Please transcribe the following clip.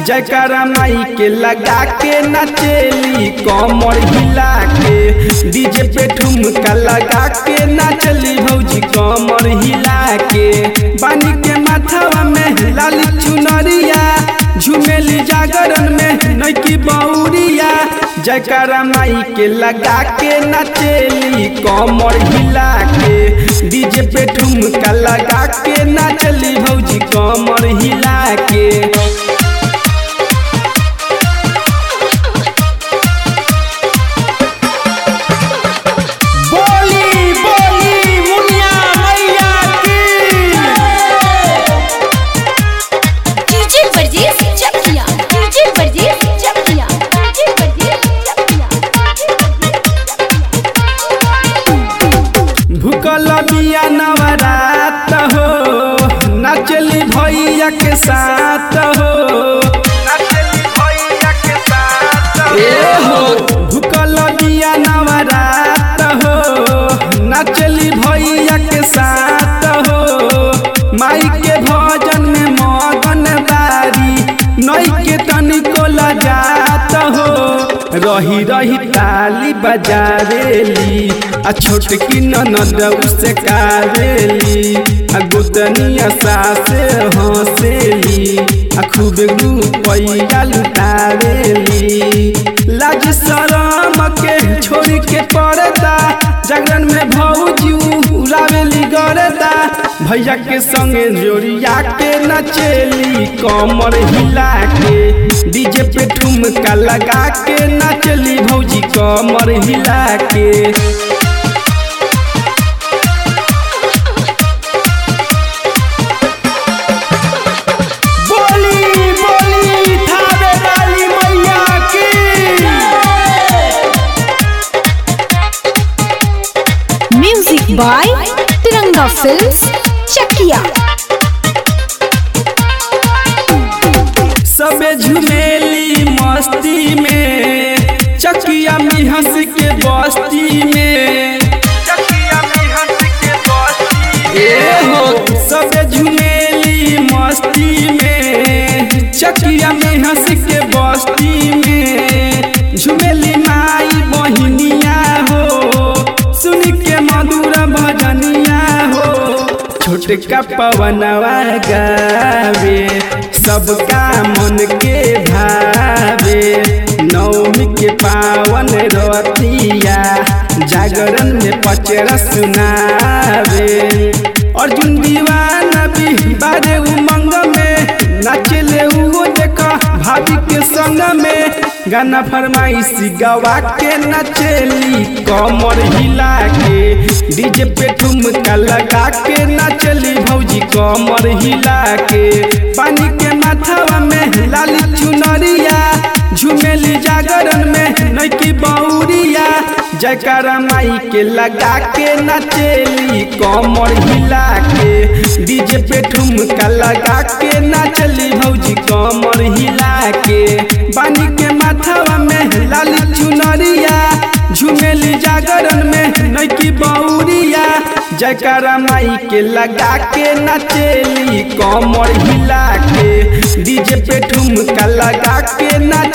जयकारा माई के लगा के नाचेली कमर हिला के डीजे पे ठुमका लगा के नाचली भौजी कमर हिला के बानी के माथावा में लाली चुनरिया झुमेली जागरण में नैकी बौरिया जयकारा माई के लगा के नाचेली कमर हिला के डीजे पे ठुमका लगा के नाचली भौजी कमर हिला के बोली बोली मुनिया मैया की डीजे वर्जेस चकिया डीजे वर्जेस चकिया डीजे वर्जेस चकिया भूकल बिया नवरात हो नचली भैया के साथ हो ए हो भूकल बिया नवरात हो नचली भैया के साथ हो माई के भजन में मगन बारी नई के तनिको लजात हो रही रही ताली बजारेली आ छोटकी ननद उसे कारेली आ गोतनिया सासे हंसेली आ खूब रुपैया लुटारेली लाज शरम के छोड़ के पर्दा जागरण में भौजी उड़ावेली गरदा भैया के संगे जोड़िया के नचेली कमर हिला के डीजे पे ठुमका लगा के नचली भौजी कमर हिला के बोली बोली थावे वाली मैया की music by Tiranga films Chakiya सबे झुमेली मस्ती में चकिया में हंस के बस्ती में ए हो सबे झुमेली मस्ती में चकिया में हंस के बस्ती में झुमेली माई बहिनिया हो सुन के मधुर भजनिया हो छोटका पवनवा गावे सबका मन के भावे नवमी के पावन रतिया जागरण में पचरा सुनावे अर्जुन दीवाना भी बारे उमंग में नाचले उहो देखा भाभी के संग में गाना फरमाइशी गवा के नचेली कमर हिला के डीजे पे ठुमका लगा के नचली भौजी कमर हिला के पानी के माथावा में लाली चुनरिया झुमेली जागरण में नैकी बौरिया जयकारा माई के लगा के नचेली कमर हिला के डीजे पे ठुमका लगा के नचली भौजी कमर हिला के बानी के माथावा में लाली चुनरिया झुमेली जागरण में नैकी बौरिया जयकारा माई के लगा के नचेली कमर हिला के डीजे पे ठुमका लगा के नच